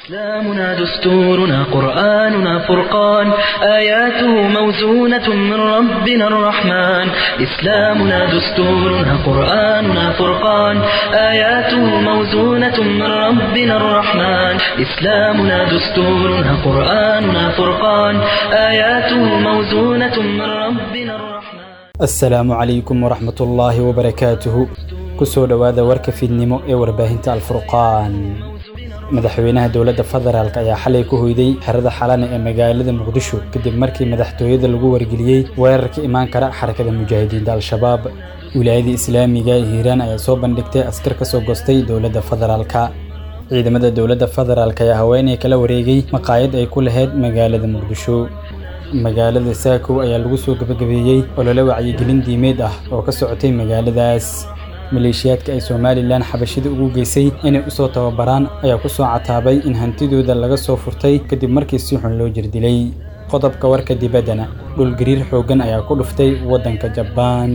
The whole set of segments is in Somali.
إسلامنا دستورنا قرآننا فرقان آياته موزونة من ربنا الرحمن إسلامنا دستورنا قرآننا فرقان آياته موزونة من ربنا الرحمن إسلامنا دستورنا قرآننا فرقان آياته موزونة من ربنا الرحمن asalaamu calaykum waraxmat ullaahi wabarakaatuhu kusoo dhowaada warka fiidnimo ee warbaahinta alfurqaan madaxweynaha dowladda federaalk ayaa xalay ku hoyday xerada xalane ee magaalada muqdisho kadib markii madaxtooyada lagu wargeliyey weerarka imaan kara xarakada mujaahidiinta al-shabaab wilaayada islaamiga ee hiiraan ayaa soo bandhigtay askar ka soo gostay dowladda federaalka ciidamada dowladda federaalk ayaa haweeney kala wareegay maqaayad ay ku lahayd magaalada muqdisho magaalada saakow ayaa lagu soo gabagabeeyey olole wacyigelin diimeed ah oo ka socotay magaaladaas maleeshiyaadka ay somalilan xabashida ugu geysay inay u soo tababaraan ayaa ku soo cataabay in hantidooda laga soo furtay kadib markii si xun loo jirdilay qodobka warka dibaddana dhulgariir xooggan ayaa ku dhuftay waddanka jabaan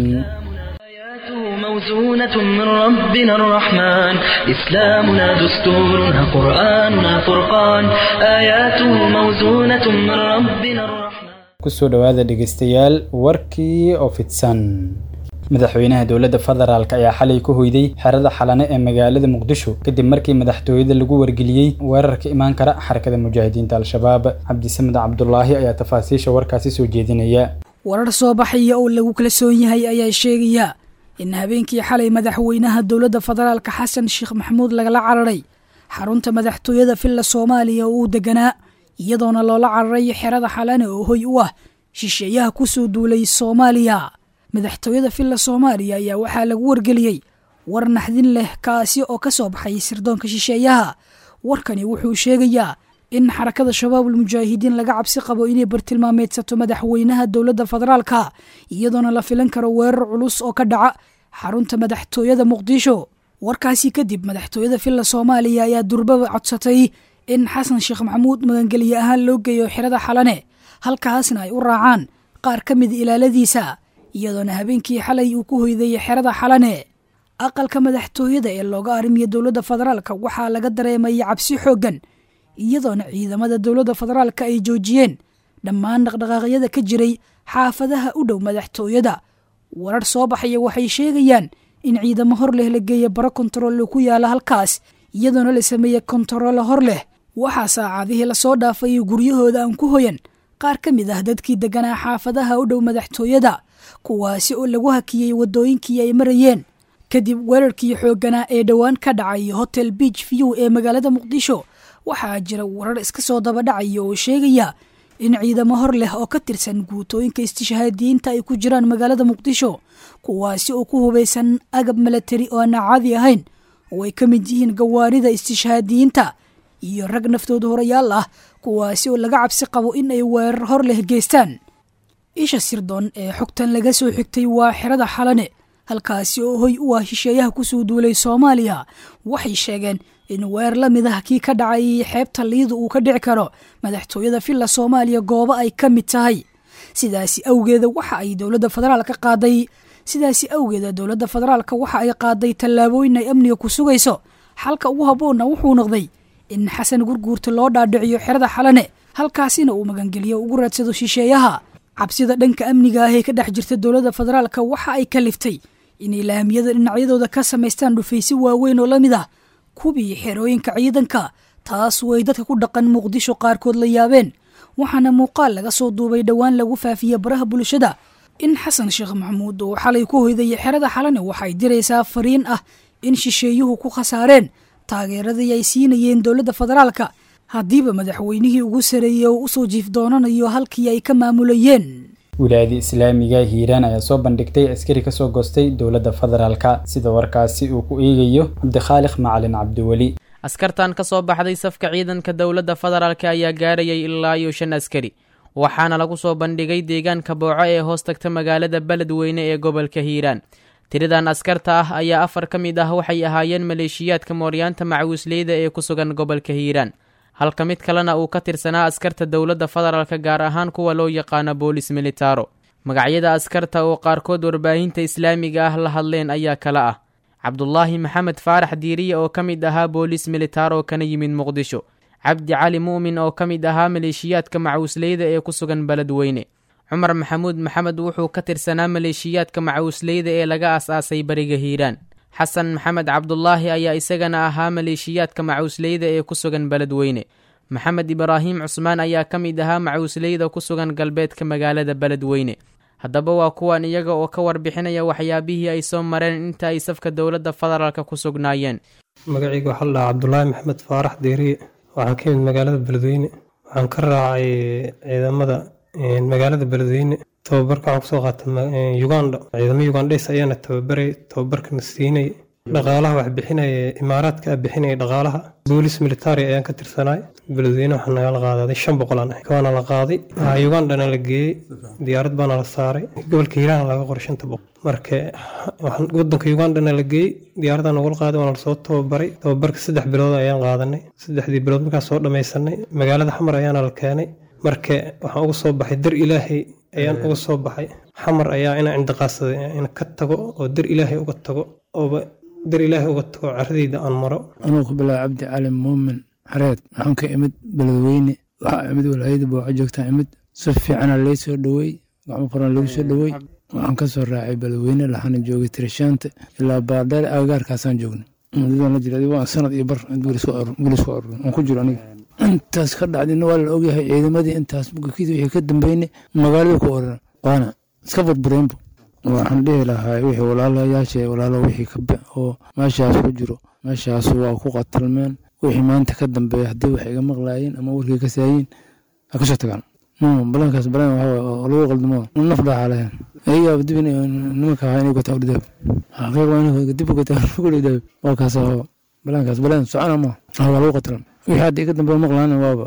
آياته موزونة من ربنا الرحمن إسلامنا دستورنا قرآننا فرقان آياته موزونة من ربنا الرحمن kusoo dhowaada dhegaystayaal warkii oo fidsan madaxweynaha dowladda federaalk ayaa xalay ku hoyday xerada xalane ee magaalada muqdisho kadib markii madaxtooyada lagu wargeliyey weerarka imaan kara xarakada mujaahidiinta al-shabaab cabdisamed cabdulaahi ayaa tafaasiisha warkaasi soo jeedinaya warar soo baxaya oo lagu kalsoon yahay ayaa sheegaya in habeenkii xalay madaxweynaha dowladda federaalka xasan sheekh maxamuud lagala cararay xarunta madaxtooyada villa soomaaliya oo uu deganaa iyadoona loola cararay xerada xalane oo hoy u ah shisheeyaha kusoo duulay soomaaliya madaxtooyada villa soomaaliya ayaa waxaa lagu wargeliyey war naxdin leh kaasi oo ka soo baxay sirdoonka shisheeyaha warkani wuxuu sheegayaa in xarakada shabaabul mujaahidiin laga cabsi qabo inay bartilmaameedsato madaxweynaha dowladda federaalka iyadoona la filan karo weerar culus oo ka dhaca xarunta madaxtooyada muqdisho warkaasi kadib madaxtooyada villa soomaaliya ayaa durbaba codsatay in xasan sheekh maxamuud magangelye ahaan loo geeyo xerada xalane halkaasna ay u raacaan qaar ka mida ilaaladiisa iyadoona habeenkii xalay uu ku hoyday xerada xalane aqalka madaxtooyada ee looga arrimiya dowladda federaalka waxaa laga dareemayay cabsi xooggan iyadoona ciidamada dowladda federaalka ay joojiyeen dhammaan dhaqdhaqaaqyada ka jiray xaafadaha u dhow madaxtooyada warar soo baxaya waxay sheegayaan in ciidamo hor leh la geeya baro kontaroole ku yaala halkaas iyadoona la sameeya kontaroole hor leh waxaa saacadihii lasoo dhaafay guryahooda aan ku hoyan qaar ka mid ah dadkii deganaa xaafadaha u dhow madaxtooyada kuwaasi oo lagu hakiyey waddooyinkii ay marayeen kadib weerarkii xoogganaa ee dhowaan ka dhacay hotel beach view ee magaalada muqdisho waxaa jira warar iska soo daba dhacaya oo sheegaya in ciidamo hor leh oo ka tirsan guutooyinka istishhaadiyiinta ay ku jiraan magaalada muqdisho kuwaasi oo ku hubaysan agab milatari oo aan caadi ahayn oo ay ka mid yihiin gawaarida istishhaadiyiinta iyo rag naftooda horayaal ah kuwaasi oo laga cabsi qabo in ay weerar hor leh geystaan isha sirdoon ee xogtan laga soo xigtay waa xerada xalane halkaasi oo hoy u ah shisheeyaha kusoo duulay soomaaliya waxay sheegeen in weer la mid ah kii ka dhacay xeebta liida uu ka dhici karo madaxtooyada villa soomaaliya goobo ay ka mid tahay sidaasi awgeeda waxa ay dowladda federaalka qaaday sidaasi awgeeda dowladda federaalka waxa ay qaaday tallaabooyin ay amniga ku sugayso xalka ugu habboonna wuxuu noqday in xasan gurguurta loo dhaadhiciyo xerada xalane halkaasina uu magangeliyo ugu raadsado shisheeyaha cabsida dhanka amniga ah ee ka dhex jirta dowladda federaalka waxa ay kaliftay inay laamiyada dhinacyadooda ka samaystaan dhufaysi waaweyn oo la mid ah kubii xerooyinka ciidanka taas way dadka ku dhaqan muqdisho qaarkood la yaabeen waxaana muuqaal laga soo duubay dhowaan lagu faafiye baraha bulshada in xasan sheekh maxamuud uu xalay ku hoydaya xerada xalane waxay diraysaa fariin ah in shisheeyuhu ku khasaareen taageeradii ay siinayeen dowladda federaalka haddiiba madaxweynihii ugu sareeyey oo usoo jiif doonanayo halkii ay ka maamulayeen wilaayada islaamiga hiiraan ayaa soo bandhigtay askari kasoo goostay dowladda federaalka sida warkaasi uu ku eegayo cabdikhaaliq macalin cabdiweli askartan ka soo baxday safka ciidanka dowladda federaalk ayaa gaarayay ilaa iyo shan askari waxaana lagu soo bandhigay deegaanka booco ee hoos tagta magaalada beledweyne ee gobolka hiiraan tiradan askarta ah ayaa afar ka mid ah waxay ahaayeen maleeshiyaadka mooryaanta macawisleyda ee ku sugan gobolka hiiraan halka mid kalena uu ka tirsanaa askarta dowladda federaalka gaar ahaan kuwa loo yaqaano boolis militaro magacyada askarta oo qaarkood warbaahinta islaamiga ah la hadleen ayaa kala ah cabdulaahi maxamed faarax diiriye oo ka mid ahaa boolis militaro kana yimid muqdisho cabdi cali mu'min oo ka mid ahaa maleeshiyaadka macawisleyda ee ku sugan beledweyne cumar maxamuud maxamed wuxuu ka tirsanaa maleeshiyaadka macawisleyda ee laga as-aasay bariga hiiraan xasan maxamed cabdulaahi ayaa isagana ahaa maleeshiyaadka macawisleyda ee ku sugan beledweyne maxamed ibraahim cusmaan ayaa ka mid ahaa macawisleyda ku sugan galbeedka magaalada beledweyne haddaba waa kuwan iyaga oo ka warbixinaya waxyaabihii ay soo mareen inta ay safka dowladda federaalka ku sugnaayeen magacayga waxaa la dhahaa cabdulaahi maxamed faarax deeriye waxaan ka yimid magaalada beledweyne waxaan ka raacay ciidamada magaalada beledweyne tababarka waxaan kusoo qaatay uganda ciidamo ugandhes ayaana tababaray tababarkana siinay dhaqaalaha wax bixinaya imaaraadka a bixinaya dhaqaalaha boolis military ayaan ka tirsanaay beledweyne waxaa nagala qaadaday shan boqolaan ah waana la qaaday ugandana la geeyey diyaarad baana la saaray gobolka hiiraan laga qoray shanta boqol marka wadanka ugandana la geeyey diyaaradaa nagula qaaday waana lasoo tababaray tababarka saddex bilood ayaan qaadanay saddexdii bilood markaan soo dhamaysanay magaalada xamar ayaana la keenay marka waxaan uga soo baxay dar ilaahay ayaan uga soo baxay xamar ayaa inaan cindiqaadsaday in ka tago oo dar ilaahay uga tago ooba dar ilaahay uga tago caradayda aan maro anuu ku bilaaba cabdi cali muumin xareed waxaan ka imid beledweyne waxaa imid walaayada booco joogtaan imid si fiicana lay soo dhoweey gacmo qoran lagu soo dhoweey waxaan ka soo raacay beledweyne laxana joogay tirishaanta ilaa baardheer agagaarkaasaan joognay mudadaan la jira waa sanad iyo bar gulis ku arurin aan ku jiro aniga intaas ka dhacdina waa la ogyahay ciidamadii intaas bukakidii wixii ka dambeynay magaalada ku oran waana iska burbureenbu waxaan dhihi lahaa wixii walaalayaasha walaalo wixii kabe oo meeshaas ku jiro meeshaas waa ku qatalmeen wixii maanta ka dambeeya haddii wax iga maqlaayeen ama warkii ka saayiin ha kasoo tagaan balankaas balan waxaa lagu qaldamo naf dhaaxa lahayn ayagaa dib nimanka ahaa inay gataa udhidaab xaqiiq waa inay dib gataa udhidaab waa kaas balankaas balan socona ma waa lagu qatalmay wixii hadda iga dambeeya maqlaana waaba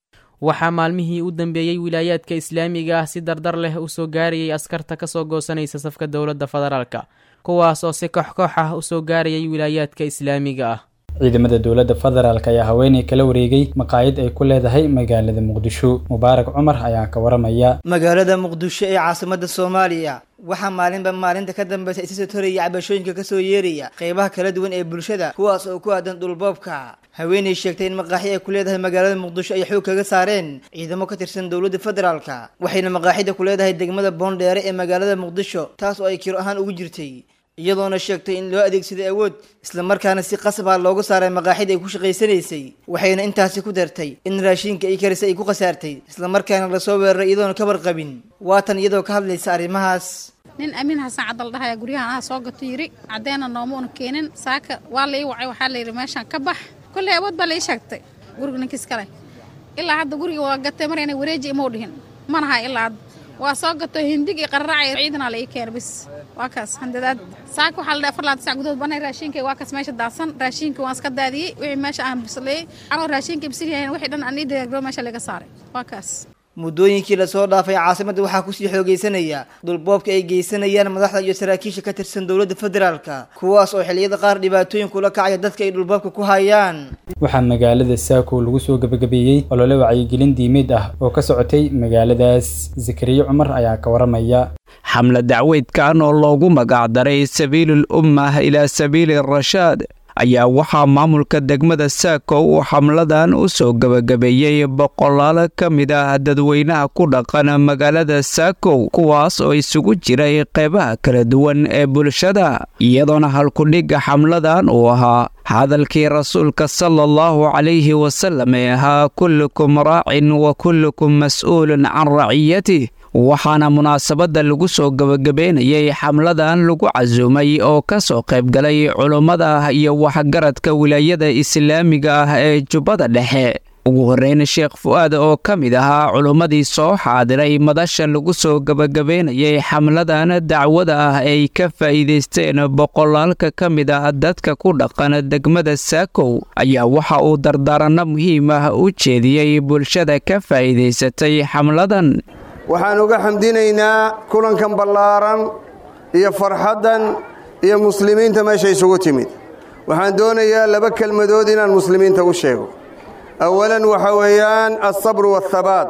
waxaa maalmihii u dambeeyey wilaayaadka islaamiga ah si dardar leh u soo gaarayay askarta ka soo goosanaysa safka dowladda federaalka kuwaas oo si koox-koox ah u soo gaarayay wilaayaadka islaamiga ah ciidamada dowladda federaalk ayaa haweeney kala wareegay maqaayad ay ku leedahay magaalada muqdisho mubaarak cumar ayaa ka waramaya magaalada muqdisho ee caasimada soomaaliya waxaa maalinba maalinta ka dambeysa isa soo toraya cabashooyinka kasoo yeeraya qeybaha kala duwan ee bulshada kuwaas oo ku aadan dhulboobka haweeney sheegtay in maqaaxi ay ku leedahay magaalada muqdisho ay xoog kaga saareen ciidamo ka tirsan dowladda federaalka waxayna maqaaxida ku leedahay degmada boondheere ee magaalada muqdisho taas oo ay kiro ahaan ugu jirtay iyadoona sheegtay in loo adeegsaday awood islamarkaana si qasab ah looga saaray maqaaxida ay ku shaqaysanaysay waxayna intaasi ku dartay in raashinka ay karisay ay ku khasaartay islamarkaana lasoo weeraray iyadoona ka warqabin waatan iyadoo ka hadlaysa arrimahaas nin amiin xasan cadal dhahaya guryahan aha soo gato yiri caddeena noomuuna keenin saaka waa la ii wacay waxaa la yidhi meeshaan ka bax kolley awood baa la ii sheegtay guriga ninkiis kale ilaa hadda guriga waa gatay mar inay wareeji imau dhihin manaha ilaa hadda waa soo gato hindig iyo qararaacay ciidanaa la ii keena bis waa kaas handadaad saaka waxaa la dhahay afar laatan sac gudahood banay raashinka waa kaas meesha daadsan raashinka waan iska daadiyey wixii meesha aan bisleeyey anoo raashinka bisil yahayn wixii dhan aan ii dagaagro meesha laga saaray waa kaas muddooyinkii lasoo dhaafay caasimadda waxaa kusii xoogaysanaya dhulboobka ay geysanayaan madaxda iyo saraakiisha ka tirsan dowladda federaalka kuwaas oo xilliyada qaar dhibaatooyin kula kacaya dadka ay dhulboobka ku hayaan waxaa magaalada saako lagu soo gebagabeeyey olole wacyigelin diimeed ah oo ka socotay magaaladaas zakariya cumar ayaa ka waramaya xamle dacweydkan oo loogu magacdaray sabiilul ummah ilaa sabiili rashaad ayaa waxaa maamulka degmada saako uu xamladan u soo gebagabeeyey boqolaal ka mid ah dadweynaha ku dhaqan magaalada saakow kuwaas oo isugu jiray qeybaha kala duwan ee bulshada iyadoona halkudhigga xamladan uu ahaa hadalkii rasuulka sala allahu calayhi wasalam ee ahaa kullukum raacin wa kullukum mas'uulun can raciyatih waxaana munaasabadda lagu soo gebagabeynayay xamladan lagu casuumay oo ka soo qaybgalay culummada iyo waxgaradka wilaayada islaamiga ah ee jubbada dhexe ugu horreyn sheekh fu'aad oo ka mid ahaa culummadii soo xaadiray madasha lagu soo gebagabeynayay xamladan dacwada ah ay ka faa'iidaysteen boqolaalka ka mid ah dadka ku dhaqan degmada saakow ayaa waxa uu dardaaranno muhiim ah u jeediyey bulshada ka faa'iidaysatay xamladan waxaan uga xamdinaynaa kulankan ballaaran iyo farxaddan iyo muslimiinta meesha isugu timid waxaan doonayaa laba kelmadood inaan muslimiinta u sheego awalan waxa weeyaan alsabru waathabaat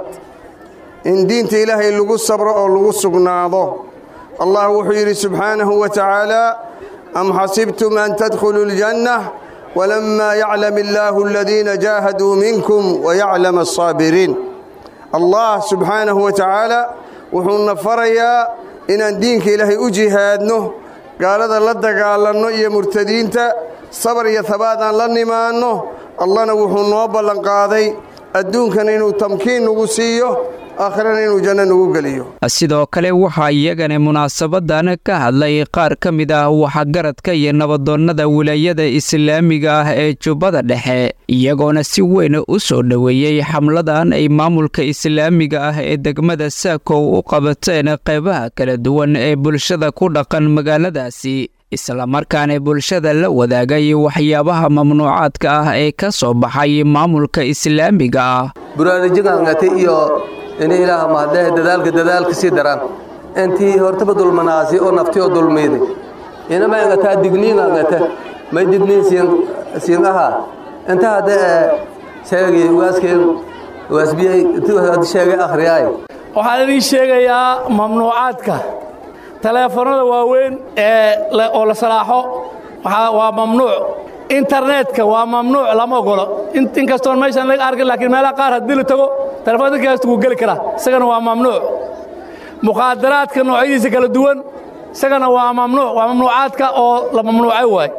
in diinta ilaahay lagu sabro oo lagu sugnaado allah wuxuu yidhi subxaanahu wa tacaala am xasibtum an tadkhuluu اljanna walamaa yaclam illaahu aladiina jaahaduu minkum wayaclam alsaabiriin allah subxaanahu wa tacaala wuxuuna farayaa inaan diinka ilaahay u jihaadno gaalada la dagaalanno iyo murtadiinta sabar iyo habaad aan la nimaanno allahna wuxuu noo ballanqaaday adduunkana inuu tamkiin nagu siiyo aakhirana inuu janno nagu geliyo sidoo kale waxaa iyagana munaasabadan ka hadlay qaar ka mid ah waxgaradka iyo nabadoonnada wilaayada islaamiga ah ee jubbada dhexe iyagoona si weyn u soo dhoweeyey xamladan ay maamulka islaamiga ah ee degmada saakow u qabateen qeybaha kala duwan ee bulshada ku dhaqan magaaladaasi islamarkaana bulshada la wadaagay waxyaabaha mamnuucaadka ah ee ka soo baxay maamulka islaamiga ah buraanijigangate iyo ini ilaah mahadee dadaalka dadaalka sii daran intii hortaba dulmanaasi oo nafti oo dulmiiday inama angataa digniin angate may digniin siin siin ahaa inta hadde sheegi waaskeen waasbiyay sheegay akhriyaay waxaan idiin sheegayaa mamnuucaadka taleefanada waaweyn ee oo la salaaxo waa mamnuuc internetka waa mamnuuc lama ogolo inkastoon meeshaan laga arkin laakiin meelaha qaar haddii la tago telefoon dadka kasta wuu geli karaa isagana waa mamnuuc mukhaadaraadka noocyadiisa kala duwan isagana waa mamnuuc waa mamnuucaadka oo la mamnuucay waay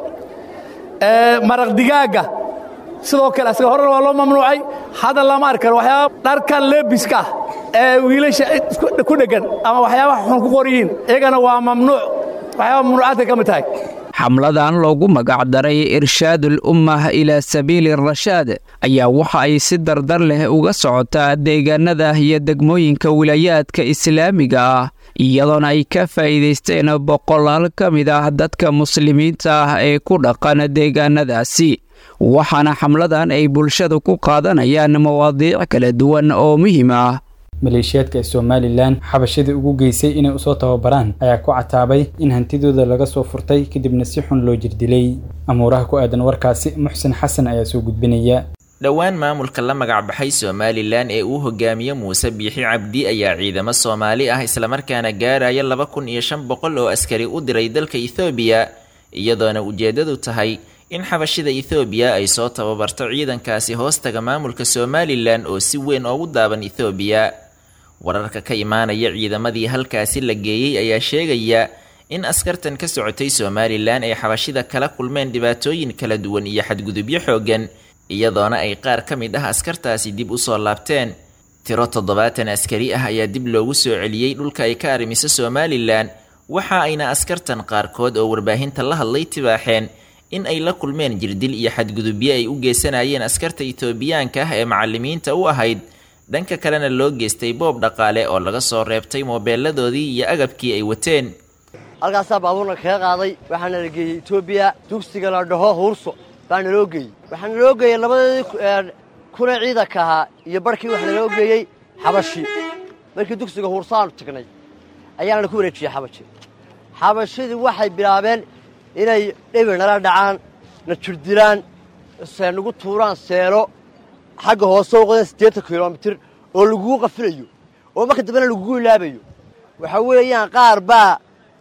maraq digaagga sidoo kale isaga horena waa loo mamnuucay hadda lama arki karo waxyaaba dharkan leebiska ah ee wiilasha ku dheggan ama waxyaabaha xun ku qor yihiin iyagana waa mamnuuc waxyaaba mamnuucaadka ka mid tahay xamladan loogu magacdaray irshaadul ummah ilaa sabiili rashaad ayaa waxa ay si dardar leh uga socotaa deegaanada iyo degmooyinka wilaayaadka islaamiga ah iyadoona ay ka faa'iidaysteen boqolaal ka mid ah dadka muslimiinta ah ee ku dhaqan deegaanadaasi waxaana xamladan ay bulshada ku qaadanayaan mawaadiic kala duwan oo muhiim ah maleeshiyaadka somalilan xabashadii ugu geysay inay usoo tababaraan ayaa ku cataabay in hantidooda laga soo furtay kadibna si xun loo jirdilay amuuraha ku aadan warkaasi muxsin xasan ayaa soo gudbinaya dhowaan maamulka la magacbaxay somalilan ee uu hogaamiye muuse biixi cabdi ayaa ciidamo soomaali ah islamarkaana gaaraya laba kun iyo shan boqol oo askari u diray dalka ethoobiya iyadoona ujeeddadu tahay in xabashida ethoobiya ay soo tababarto ciidankaasi hoostaga maamulka somalilan oo si weyn oogu daaban ethoobiya wararka ka imaanaya ciidamadii halkaasi la geeyey ayaa sheegaya in askartan ka socotay somalilan ay xabashida kala kulmeen dhibaatooyin kala duwan iyo xadgudubyo xooggan iyadoona ay qaar ka mid ah askartaasi dib u soo laabteen tiro toddobaatan askari ah ayaa dib loogu soo celiyey dhulka ay ka arrimiso somalilan waxa ayna askartan qaarkood oo warbaahinta la hadlay tibaaxeen in ay la kulmeen jirdil iyo xadgudubyo ay u geysanayeen askarta itoobiyaanka ah ee macalimiinta u ahayd dhanka kalena loo geystay boob dhaqaale oo laga soo reebtay moobeeladoodii iyo agabkii ay wateen halkaasaa baabuurna kaga qaaday waxaana la geeyey etoobiya dugsiga la dhaho huurso baana loo geeyey waxaana loo geeyey labadeedii kuna ciidanka ahaa iyo barhkii waxaana loo geeyey xabashi markii dugsiga huursaanu tagnay ayaana ku wareejiyey xabashi xabashidii waxay bilaabeen inay dhebir nala dhacaan na jirdilaan nagu tuuraan seelo xagga hoose u qodeen siddeetan kilomitir oo lagugu qafilayo oo marka dambena lagugu ilaabayo waxa weeyaan qaar baa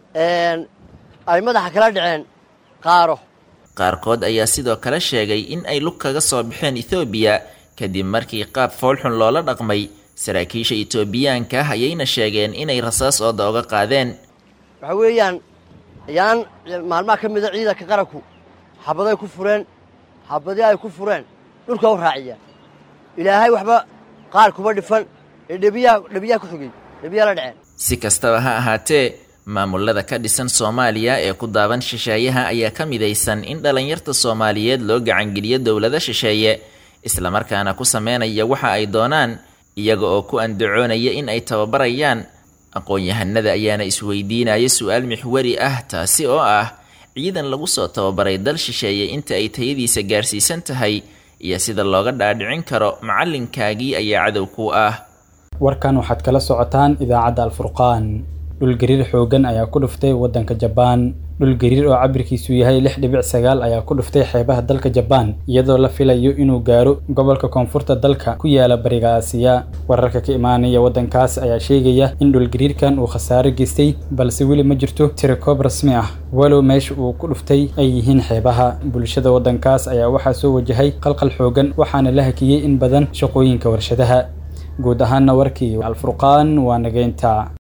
ay madaxa kala dhaceen qaaro qaarkood ayaa sidoo kale sheegay in ay lug kaga soo baxeen ethoobiya kadib markii qaab foolxun loola dhaqmay saraakiisha etoobiyaanka ah ayayna sheegeen inay rasaas ooda oga qaadeen waxa weeyaan ayaan maalmaha ka mida ciidanka qaranku xabaday ku fureen xabadii ay ku fureen dhulka u raaciyaan ilaahay waxba qaar kuma dhifan ee dhebiyaha dhebiyaha ku xogey dhebiyaha la dhaceen si kastaba ha ahaatee maamulada ka dhisan soomaaliya ee ku daaban shisheeyaha ayaa ka midaysan in dhallinyarta soomaaliyeed loo gacangeliyo dowlado shisheeye islamarkaana ku sameynaya waxa ay doonaan iyaga oo ku andacoonaya in ay tababarayaan aqoon-yahanada ayaana isweydiinaya su-aal mixwari ah taasi oo ah ciidan lagu soo tababaray dal shisheeye inta ay tayadiisa gaarsiisan tahay iyo sida looga dhaadhicin karo macalinkaagii ayaa cadow ku ah warkan waxaad kala socotaan idaacadda alfurqaan dhulgariir xoogan ayaa ku dhuftay waddanka jabaan dhulgariir oo cabirkiisu yahay lix dhibic sagaal ayaa ku dhuftay xeebaha dalka jabaan iyadoo la filayo inuu gaaro gobolka koonfurta dalka ku yaala bariga aasiya wararka ka imaanaya waddankaas ayaa sheegaya in dhulgariirkan uu khasaaro geystay balse weli ma jirto tirakoob rasmi ah walow meesha uu ku dhuftay ay yihiin xeebaha bulshada waddankaas ayaa waxaa soo wajahay qalqal xoogan waxaana la hakiyey in badan shaqooyinka warshadaha guud ahaana warkii alfurqaan waa nageynta